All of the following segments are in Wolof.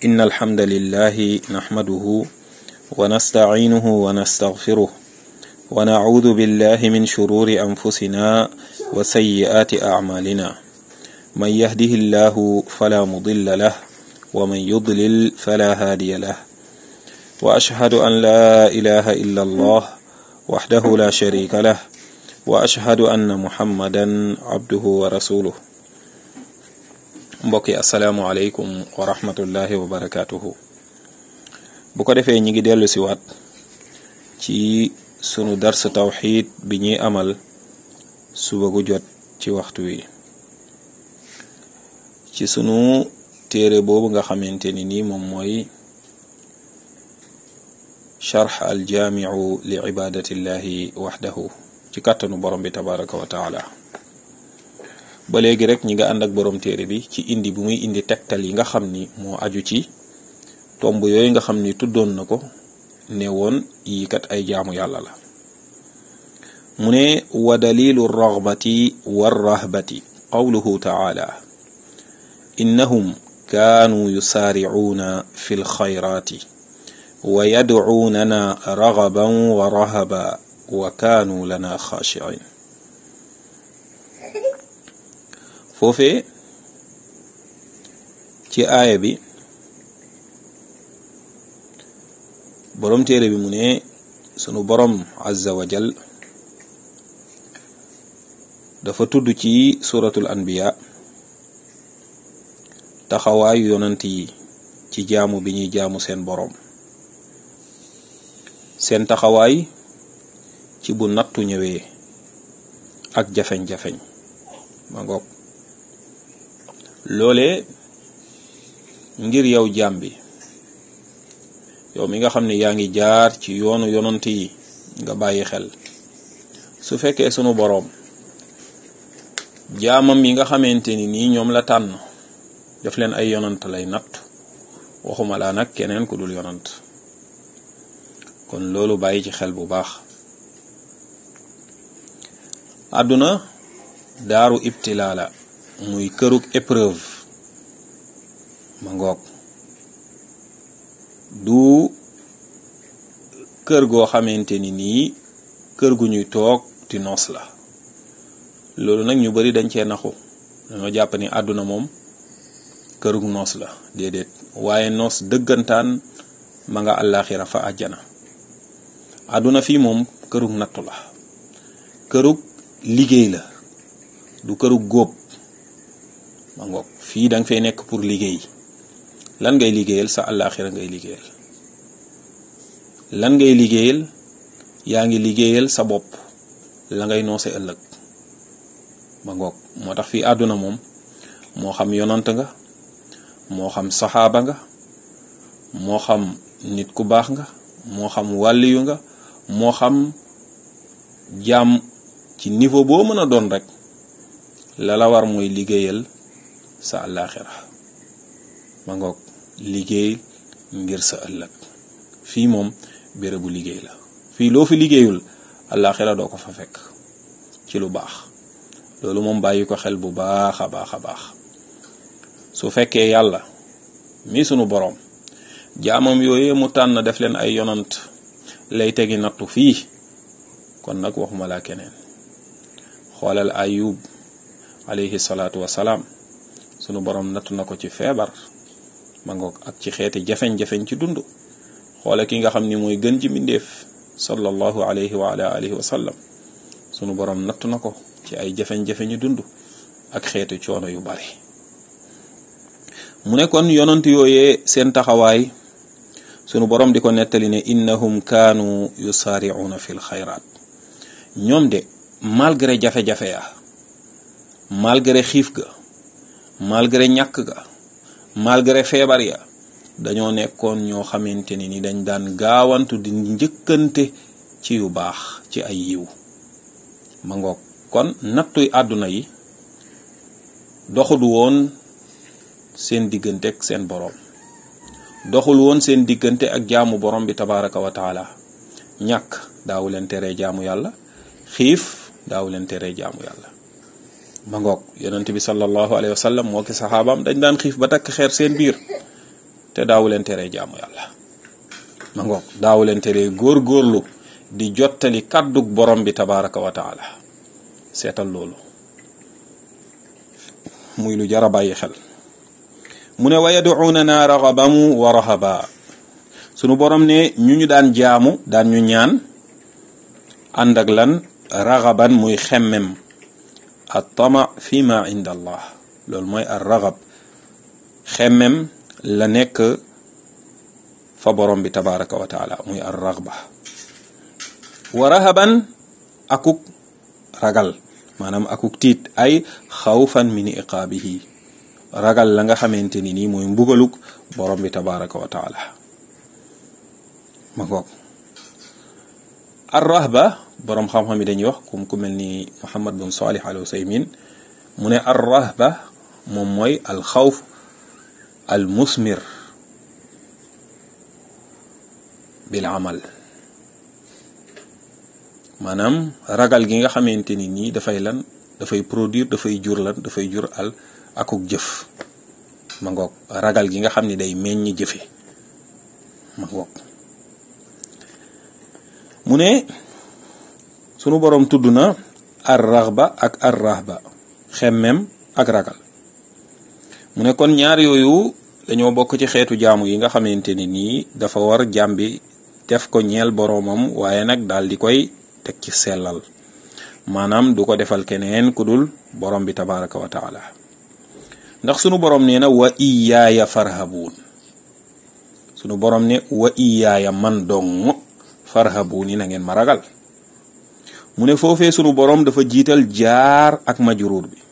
إن الحمد لله نحمده ونستعينه ونستغفره ونعوذ بالله من شرور أنفسنا وسيئات أعمالنا من يهده الله فلا مضل له ومن يضلل فلا هادي له وأشهد أن لا إله إلا الله وحده لا شريك له وأشهد أن محمدا عبده ورسوله mbokk yi asalaamualeykum wa rahmatullahi wa barakaatuhu bu ko defee ñi ngi dellu si waat ci sunu dars tawxid bi ñuy amal suba gu jot ci waxtu wi ci sunu téere boobu nga xamante ni nii moom mooy charx aljaamiu li ibadatillahi waxdahu ci kàttanu borom bi tabaraka wa taala ba léegi rek ñi nga ànd ak borom téere bi ci indi bu muy indi tegtal yi nga xam ni moo aju ci tomb yooyu nga xam ni tuddoon na ko ne woon yi kat ay jaamu yàlla la mu ne wa dalilu ragbati warrahbati qawluhu taala innahum kaanuu yusaaricuuna fi lxayraati wa yadcuunana ragaban wa rahaba wa kaanuu lana xaashicin foofee ci aaya bi boroom téere bi mu ne sunu boroom azza wa jal dafa tudd ci suratul anbiya taxawaayu yonant yi ci jaamu bi ñuy jaamu seen boroom seen taxawaay ci bu nattu ñëwee ak jafeñ-jafeñ ma ngoog loole ngir yow jaam bi yow mi nga xam ne yaa ngi jaar ci yoonu yonant yi nga bàyyi xel su fekkee sunu boroom jaamam yi nga xamante ni nii ñoom la tànn def leen ay yonant lay natt waxuma laa nag keneen ku dul yonant kon loolu bàyyi ci xel bu baax àdduna daaru ibtilaa la muy kërug épreuve ma ngoog du kër goo xamante ni nii kër gu ñuy toog di noos la loolu nag ñu bari dañ cee naxu dañoo jàpp ni àdduna moom kërug noos la déedéet waaye noos dëggantaan ma nga àllaaxira fa àjjana àdduna fii moom kërug nattu la kërug liggéey la du kërug góob ma ngoog fii danga fay nekk pour liggéey lan ngay liggéeyal sa àllaaxira ngay liggéeyal lan ngay liggéeyal yaa ngi liggéeyal sa bopp la ngay noose ëllëg ma ngoog moo tax fii àdduna moom moo xam yonant nga moo xam saxaaba nga moo xam nit ku baax nga moo xam wàlliyu nga moo xam jaam ci niveau boo mën a doon rek la la war mooy liggéeyal sa àllaaxira ma ngoog liggéey ngir sa ëllëg fii moom bérébu liggéey la fii loo fi liggéeyul àllaaxira doo ko fa fekk ci lu baax loolu moom bàyyi ko xel bu baax a baax a baax su fekkee yàlla mi sunu boroom jaamam yooyee mu tànn def leen ay yonant lay tegi nattu fii kon nag waxuma laa keneen xoolal ayub alayhi salaatu wasalaam sunu boroom nattu na ko ci feebar ma ngoog ak ci xeeti jafeñ-jafeñ ci dund xoole ki nga xam ni mooy gën ci mbindeef sallallahu alayhi wa ala alihi wa sallam sunu boroom nattu na ko ci ay jafeñ-jafeñu dund ak xeeti coono yu bari mu ne kon yonant yooyee seen taxawaay sunu boroom di ko nettali ne innahum kaanu yusaari'una fil xayraat ñoom de malgré jafe-jafe ya malgré xiif ga malgré ñàkk ga malgré feebar ya dañoo nekkoon ñoo xamante ni ni dañ daan gaawantu di njëkkante ci yu baax ci ay yiw ma ngoog kon nattuy àdduna yi doxul woon seen diggante ak seen boroom doxul woon seen diggante ak jaamu borom bi tabaraka wa taala ñàkk daawu leen teree jaamu yàlla xiif daawu leen teree jaamu yàlla ma ngoog yonent bi sallallahu alayhi wa sallam moo ki saxaabaam dañ daan xiif ba takk xeer seen biir te daawu leen teree jaamu yàlla ma ngoog daawu leen teree góor-góorlu di jottali kàddug borom bi tabaraka wa taala seetal loolu muy lu jara bàyyi xel mu ne wa yaduunana ragaban wa rahaba sunu borom ne ñu ñu daan jaamu daan ñu ñaan ànd ak lan ragaban muy xemmem at tama fi ma inda allah loolu mooy ar ragab xemmem la nekk fa borom bi tabaraka wa taala muy ar ragba wa rahaban akuk ragal maanaam akuk tiit ay xawfan min iqaabihi ragal la nga xamante ni nii mooy mbugaluk borom bi tabaraka wa taala ma ngoog ar rahba borom xam-xam yi dañuy wax kum ku mel ni Muhammad bin Salih al Usaymin mu ne ar rahba moom mooy al xawf al musmir bil amal maanaam ragal gi nga xamante ni nii dafay lan dafay produire dafay jur lan dafay jur al akuk jëf ma ngoog ragal gi nga xam ni day meññ jëfe ma ngoog mu ne sunu boroom tudd na ar raxba ak ar rahba xemmem ak ragal mu ne kon ñaar yooyu dañoo bokk ci xeetu jaamu yi nga xamante ni nii dafa war jàmbi def ko ñeel boroomam waaye nag daal di koy teg ci sellal maanaam du ko defal keneen ku dul borom bi tabaraka wa taala ndax sunu borom nee na wa iyaaya farhabuun sunu borom ne wa iyaaya man dong farhabuun yi na ngeen ma ragal mu ne foofee sunu borom dafa jiital jaar ak majruur bi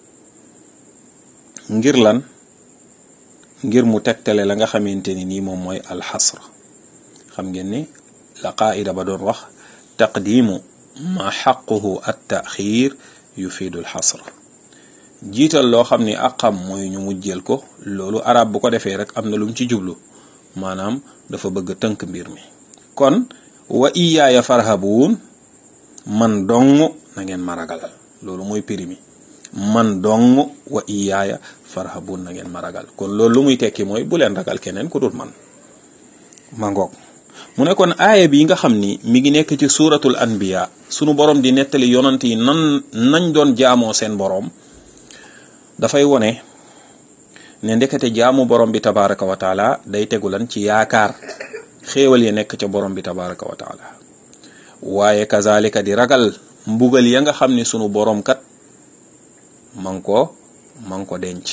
ngir lan ngir mu tegtale la nga xamante ni nii moom mooy alxasr xam ngeen ni la qaida ba doon wax taqdimu ma xaquhu at taxir yufiidu alxasr jiital loo xam ni aqam mooy ñu mujjeel ko loolu arab bu ko defee rek am na lu mu ci jublu maanaam dafa bëgg tënk mbir mi kon wa iyaaya farhabuun man dong na ngeen ma ragal loolu mooy prix mi man dong wa iyaaya farhabuun na ngeen ma ragal kon loolu lu muy tekki mooy bu leen ragal keneen ku dul man ma ngoog mu ne kon aaya bi nga xam ni mi ngi nekk ci suuratul anbiya sunu borom di nettali yonant yi nan nañ doon jaamoo seen borom dafay wone ne ndekete jaamu borom bi tabaraka wa taala day tegu lan ci yaakaar xéewal yi nekk ca borom bi tabaraka wa taala waaye kazalika di ragal mbugal ya nga xam ni sunu borom kat man ko man ko denc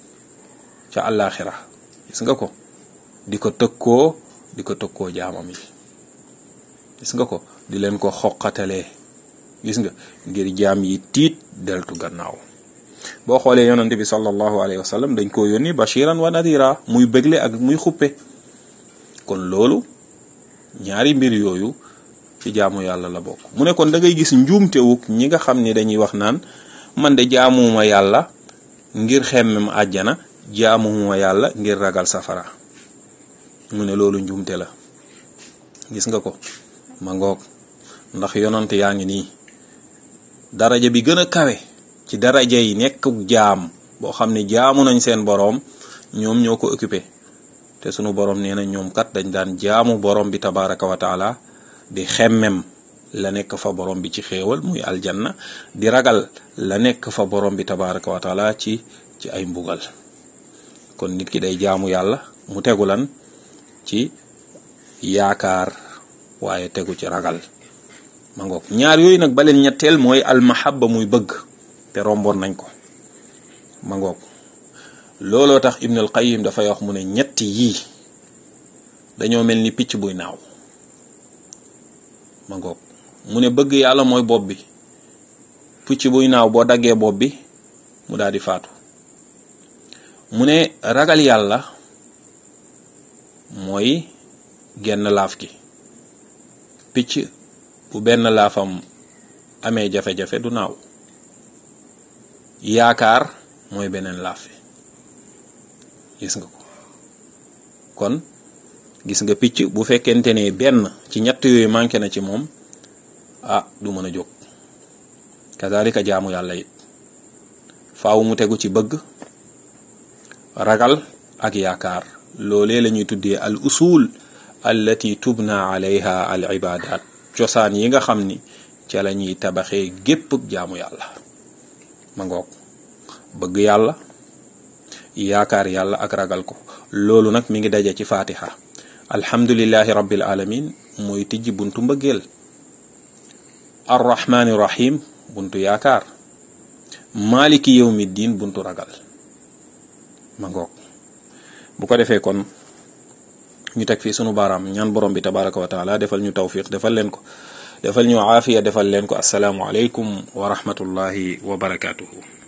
ca àllaaxira gis nga ko di ko tëkkoo di ko tëkkoo jaamam yi gis nga ko di leen ko xoqatalee gis nga ngir jaam yi tiit deltu gannaaw boo xoolee yonante bi sallallahu alayhi wa sallam dañ koo yónni bashiran wa nadira muy bégle ak muy xuppe kon loolu ñaari mbir yooyu ci jaamu yàlla la bokk mu ne kon da ngay gis njuumtewuk ñi nga xam ni dañuy wax naan man de jaamuma yàlla ngir xemmem àjjana jaamuma yàlla ngir ragal safara mu ne loolu njuumte la gis nga ko ma ngoog ndax yonante yaa ngi nii daraja bi gën a kawe ci daraja yi nekk jaam boo xam ne jaamu nañ seen boroom ñoom ñoo ko occupé te sunu boroom nee na ñoom kat dañ daan jaamu boroom bi tabaraka wa taala di xemmem la nekk fa borom bi ci xéewal muy aljanna di ragal la nekk fa borom bi tabaraka wa taala ci ci ay mbugal kon nit ki day jaamu yàlla mu tegu lan ci yaakaar waaye tegu ci ragal ma ngoog ñaar yooyu nag baleen ñetteel mooy almahabba muy bëgg te romboon nañ ko ma ngoog looloo tax Ibn al Qayyim dafay wax mu ne ñetti yii dañoo mel ni picc buy naaw ma ngoog mu ne bëgg yàlla mooy bopp bi picc buy naaw boo daggee bopp bi mu daal di faatu mu ne ragal yàlla mooy genn laaf gi picc bu benn laafam amee jafe-jafe du naaw yaakaar mooy beneen laaf bi gis nga ko kon gis nga picc bu fekkente ne benn ci ñett yooyu manqué na ci moom ah du mën a jóg kazalika jaamu yàlla it faaw mu tegu ci bëgg ragal ak yaakaar loolee la ñuy tuddee al usul allati tubna alayha al ibadat cosaan yi nga xam ni ca la ñuy tabaxee gépp jaamu yàlla ma ngoog bëgg yàlla yaakaar yàlla ak ragal ko loolu nag mi ngi daje ci fatiha alhamdulillahi rabbil alamin mooy tijji buntu mbëggeel arrahmani rahim buntu yaakaar maliki yawmi diin buntu ragal ma ngoog bu ko defee kon ñu teg fii sunu baaraam ñaan borom bi tabaraka wa taala defal ñu tawfiq defal leen ko defal ñu aafiya defal leen ko asalaamu aleykum wa rahmatullahi wa barakatuhu